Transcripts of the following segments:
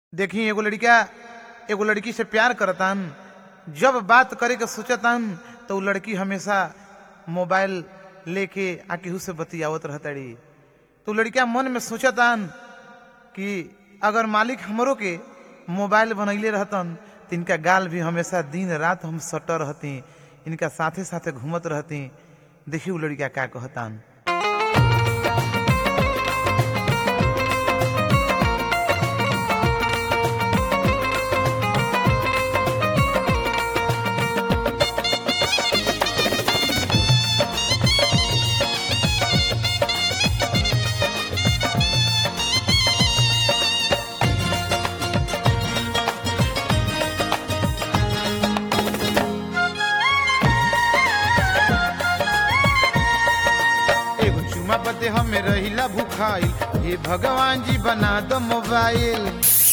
देखी एगो लड़का एगो लड़की से प्यार करतान जब बात करे के सोचतान तो उ लड़की हमेशा मोबाइल लेके आ केहू से बतियावत रहताड़ी तो उ लड़का मन में सोचतान कि अगर मालिक हमरो के मोबाइल बनैले रहतन तो इनका गाल भी हमेशा दिन रात हम सट रहती इनका साथे साथे घूमत रहती देखी उ लड़का का कहतान एगो चुमा बदे हमें रहिला भूखाइल हे भगवान जी बना दो मोबाइल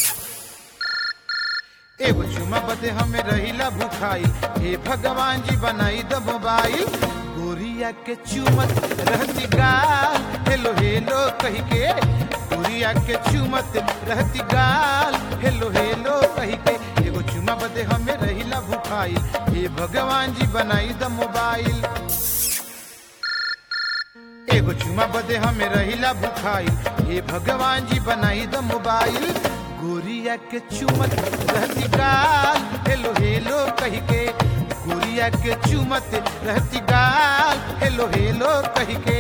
एगो चुमा बदे हमें रहिला भूखाइल हे भगवान जी बनाई दो मोबाइल गोरिया के चुमत रहती गाल हेलो हेलो कही के गोरिया के चुमत रहती गाल हेलो हेलो कही के एगो चुमा बदे हमें रहिला भूखाइल हे भगवान जी बनाई दो मोबाइल एगो चुमा बदे हमें रहिला भूखाइल हे भगवान जी बनाई द मोबाइल गोरिया के चुमत रहती गाल हेलो हेलो कही के गोरिया के चुमत रहती गाल हेलो हेलो कही के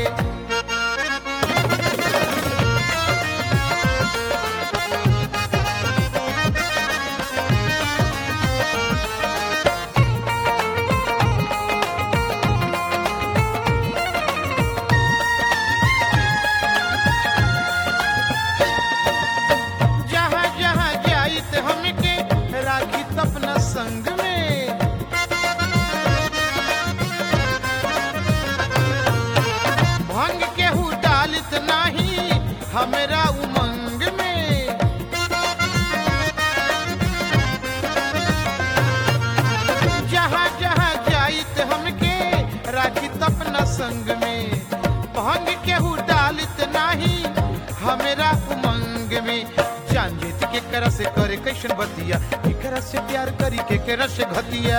जहाँ जहाँ जाई ते हमके राखी त अपना संग में भंग केहू डालित नाही हमरा उमंग में जहाँ जहाँ जाई ते हमके राखी त अपना संग में भंग केहू डालित नाही हमरा उमंग में जान जेत के कर से करे कैसन बतिया केकरा से प्यार करी केकरा से घतिया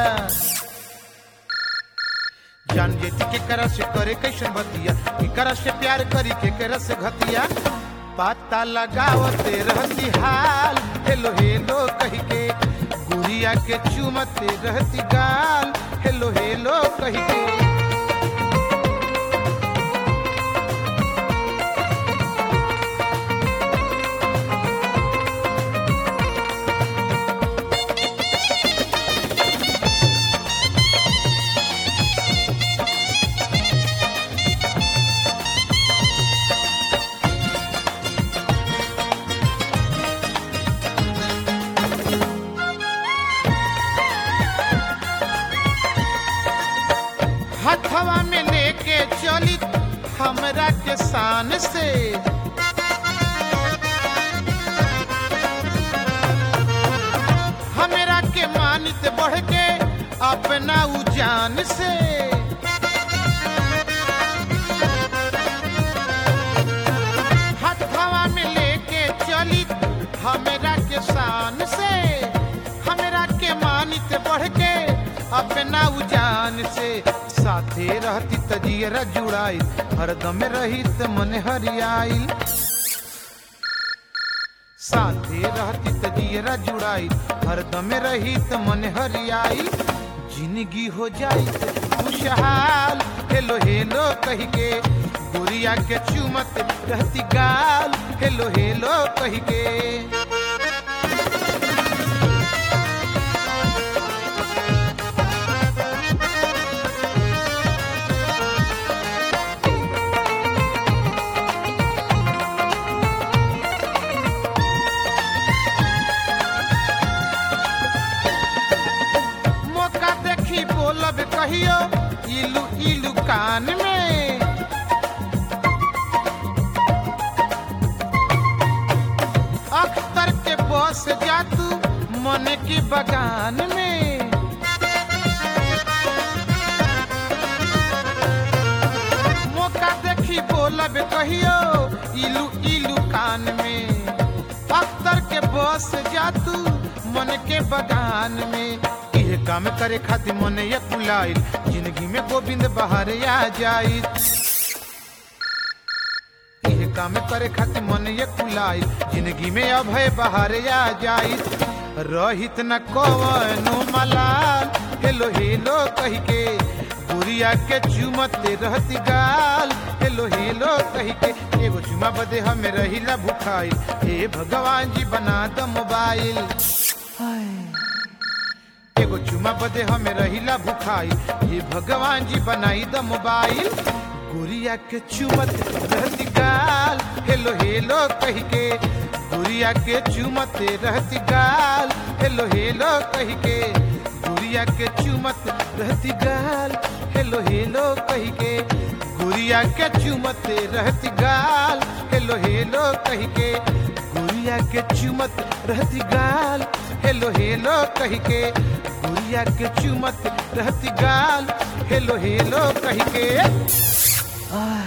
जान जेती के करा से करे कैसन बतिया केकरा से प्यार करी केकरा से घतिया पता लगावते रहती हाल हेलो हेलो कही के गुड़िया के चुमते रहती गाल हेलो हेलो कही के हथवा में लेके चली हमरा के शान से हमरा के मानित बढ़ के अपना उजान से हथवा में लेके चली हमरा के शान से हमरा के मानित बढ़ के अपना उजान से साथे रहती तजियरा जुड़ाई हरदम रहित मन हरियाई साथे रहती तजियरा जुड़ाई हरदम रहित मन हरियाई जिंदगी हो जाई खुशहाल हेलो हेलो कही के गुड़िया के चुमत रहती गाल हेलो हेलो कही के मौका देखी बोलब कहियो इलू इलू कान में अख्तर के बस जा तू मन की बगान में मौका देखी बोलब कहियो इलू इलू कान में अख्तर के बो बस जा तू मन के बगान में इहे काम करे खातिर मन ये कुलाइल जिंदगी में गोविंद बाहर आ जाई इहे काम करे खातिर मन ये कुलाइल जिंदगी में अभय बाहर आ जाई रहित न कवनो मलाल हेलो हेलो कही के गुड़िया के चुमते रहती गाल हेलो हेलो कही के एगो चुमा बदे हमें रहिला भुखाइल हे भगवान जी बना द मोबाइल एगो चुमा बदे हमें रहिला भुखाइल हे भगवान जी बनाई द मोबाइल गुड़िया के चुमत रहती गाल हेलो हेलो कही के गुड़िया के चुमते रहती गाल हेलो हेलो कही के गुड़िया के चुमत रहती गाल हेलो हेलो कही के गुड़िया के चुमते रहती गाल हेलो हेलो कही के गुड़िया के चुमत रहती गाल हेलो हेलो कही के गुड़िया के चुमत रहती गाल हेलो हेलो कही के आह